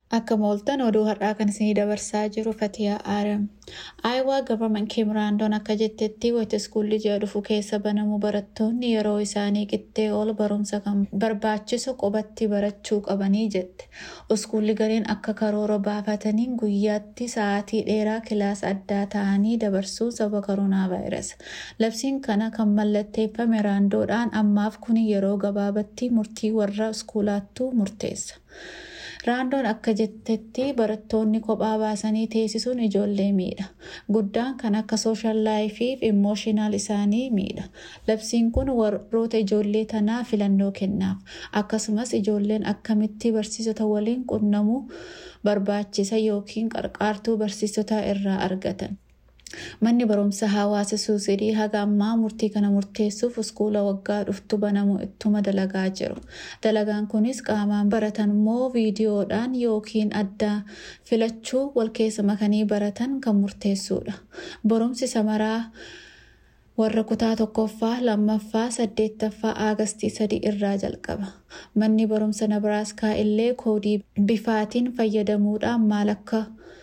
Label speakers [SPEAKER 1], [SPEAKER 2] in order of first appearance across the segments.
[SPEAKER 1] Akka mooltan oduu har'aa kan isinii dabarsaa jiru Fatiyaa Aram. Aayawaa gavarman Kimraandoon akka jettetti wayita iskuulli ji'a dhufu keessa banamu barattoonni yeroo isaanii qixxee ol barumsa kan barbaachisu qubatti barachuu qabanii jette. Iskuulli gariin akka karoora baafataniin guyyaatti sa'aatii dheeraa kilaasa addaa ta'anii dabarsuun sababa koronaa vaayirasi. Labsiin kana kan mallatteeffame raandoodhaan ammaaf kun yeroo gabaabatti murtii warra iskuulaattuu murteessa. Raandoon akka jettetti barattoonni kophaa baasanii teessisuun ijoollee miidha. Guddaan kan akka sooshaal laayifii fi immooshiinaal isaanii miidha. Labsiin kun warroota ijoollee tanaa filannoo kennaaf. Akkasumas ijoolleen akkamitti barsiisota waliin qunnamuu barbaachisa yookiin qarqaartuu barsiisota irraa argatan. Manni barumsa hawaasa suusidii haga ammaa murtii kana murteessuuf iskuula waggaa dhuftu banamu ittuma dalagaa jiru. Dalagaan kunis qaamaan baratan moo viidiyoodhaan yookiin adda filachuu wal keessa makanii baratan kan murteessudha. Barumsi samaraa warra kutaa tokkoffaa lammaffaa saddeettaffaa aagastii sadii irraa jalqaba. Manni barumsa Nabiraaskaa illee koodii bifaatiin fayyadamuudhaan maal akka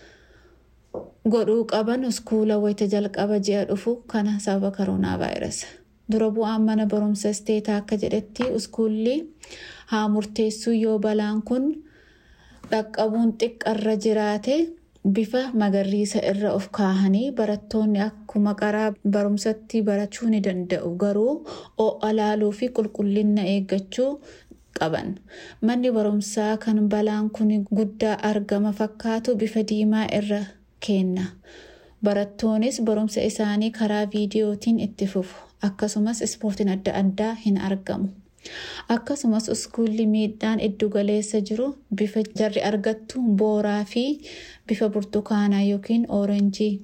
[SPEAKER 1] godhuu qaban iskuula wayita jalqaba ji'a dhufu kana sababa koronaa vaayirasi. Dura bu'aan mana barumsa isteetaa akka jedhetti iskuulli haa murteessuu yoo balaan kun dhaqqabuun xiqqarra jiraate bifa magariisa irra of kaahanii barattoonni akkuma qaraa barumsatti barachuu ni danda'u garuu ho'a laaluu fi qulqullina eeggachuu qaban. Manni barumsaa kan balaan kun guddaa argama fakkaatu bifa diimaa irra kenna. Barattoonnis barumsa isaanii karaa viidiyootiin itti fufu. Akkasumas ispoortiin adda addaa hin argamu. Akkasumas iskuulli miidhaan iddu galeessa jiru bifa jarri argattu booraa fi bifa burtukaanaa yookiin oorenjii.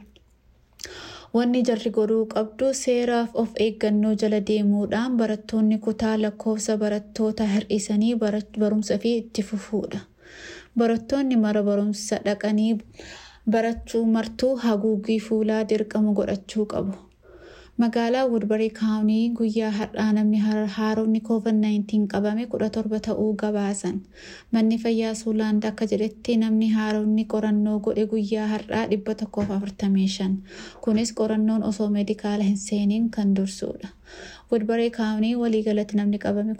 [SPEAKER 1] Wanni jarri godhuu qabdu seeraaf of eeggannoo jala deemuudhaan barattoonni kutaa lakkoofsa barattoota hir'isanii barumsa fi itti fufuudha. Barattoonni mara barumsa dhaqanii barachuu martuu haguuggii fuulaa dirqama godhachuu qabu. Magaalaa Woodbury kaawunii guyyaa har'aa namni haaromni COVID-19 qabame 17 ta'uu gabaasan. Manni fayyaa Suulaand akka jedhetti namni haaromni qorannoo godhe guyyaa har'aa 145. Kunis qorannoon osoo meedikaala hin seeniin kan dursuudha. Woodbury kaawunii waliigalatti namni qabame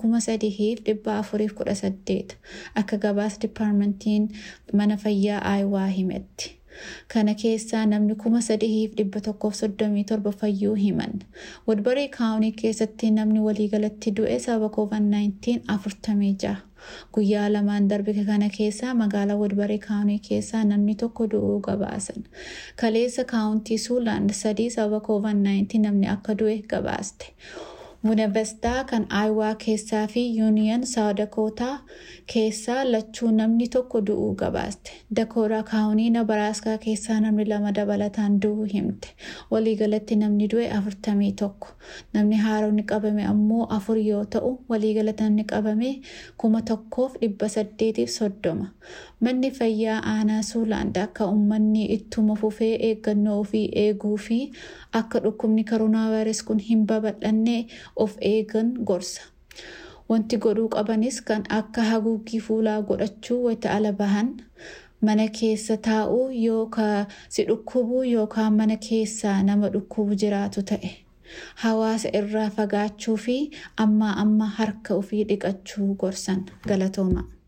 [SPEAKER 1] 3,418 akka gabaasa dipaarmentiin mana fayyaa Aayawaa himetti. Kana keessaa namni kuma sadiif dhibba tokkoof soddomii torba fayyuu himan. Woodbury kaawunii keessatti namni waliigalatti du'e sababa COVID-19 afurtamii jaha. Guyyaa lamaan darbe kana keessaa magaalaa Woodbury kaawunii keessaa namni tokko du'uu gabaasan. Kaleessa kaawuntii Suulaand sadii sababa COVID-19 namni akka du'e gabaaste. Bunevestaa kan Aayawaa keessaa fi Yuuniyan Saawudakootaa keessaa lachuu namni tokko du'uu gabaaste. Dakoodaa kaawunii Nabaraaskaa keessaa namni lama dabalataan du'uu himte. Waliigalatti namni du'e afurtamii tokko. Namni haaromni qabame ammoo afur yoo ta'u waliigalatti namni qabame kuma tokkoof dhibba saddeetiif soddoma. Manni fayyaa aanaa Suulaand akka uummanni ittuma fufee eeggannoo ofii eeguu fi akka dhukkubni koronaa vaayirasii kun hin babal'anne of eegan gorsa. Wanti godhuu qabanis kan akka haguuggii fuulaa godhachuu wayita ala bahan mana keessa taa'uu yookaan si dhukkubuu yookaan mana keessaa nama dhukkubu jiraatu ta'e. Hawaasa irraa fagaachuu fi amma amma harka ofii dhiqachuu gorsan galatooma.